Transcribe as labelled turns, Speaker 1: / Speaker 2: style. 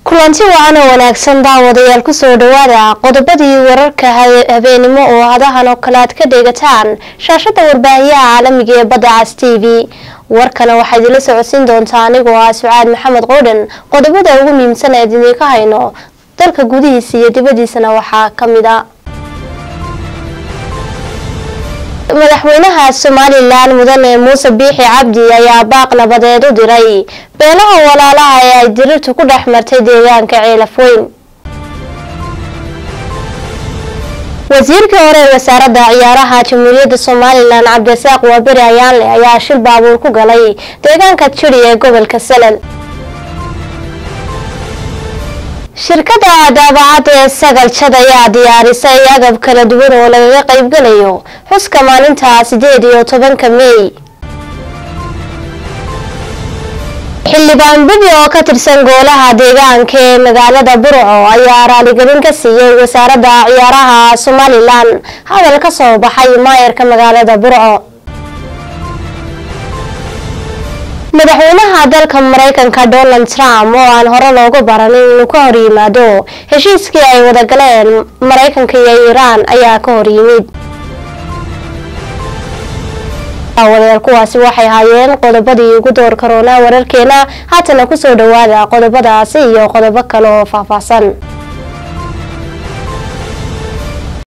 Speaker 1: kulanti wacan oo wanaagsan daawadayaal kusoo dhawaada qodobadii wararka habeenimo oo hadahan oo kale aad ka dheegataan shaashada warbaahiyaha caalamiga ee badda cas t v warkana waxaa idinla socodsiin doontaa anigoo ah sucaad maxamed qoodhan qodobada ugu muhiimsan ee idinka hayno dalka gudihiisa iyo dibadiisana waxaa kamid a madaxweynaha somalilan mudane muuse biixi cabdi ayaa baaq nabadeed u diray beelaha walaalaha ee ay dirirtu ku dhex martay deegaanka ceelafweyn wasiirkii hore ee wasaaradda ciyaaraha jamhuuriyadda somalilan cabdirasaaq waaberi ayaanle ayaa shil baabuur ku galay deegaanka jiri ee gobolka salal shirkada daabacadda ee sagaljad ayaa diyaarisay agab kala duwan oo lagaga qaybgalayo xuska maalinta sideed iyo tobanka meey xildhibaan bebi oo ka tirsan goolaha deegaanka ee magaalada burco ayaa raaligelin ka siiyey wasaaradda ciyaaraha somalilan hadal ka soo baxay maayarka magaalada burco madaxweynaha dalka mareykanka donald trump oo aan hore loogu baranin inuu ka hor yimaado heshiiskii ay wada galeen mareykanka iyo iiraan ayaa ka hor yimid aawadeer kuwaasi waxay haayeen qodobadii ugu door karoonaa wararkeena haatana kusoo dhawaada qodobadaasi iyo qodobo kale oo faahfaahsan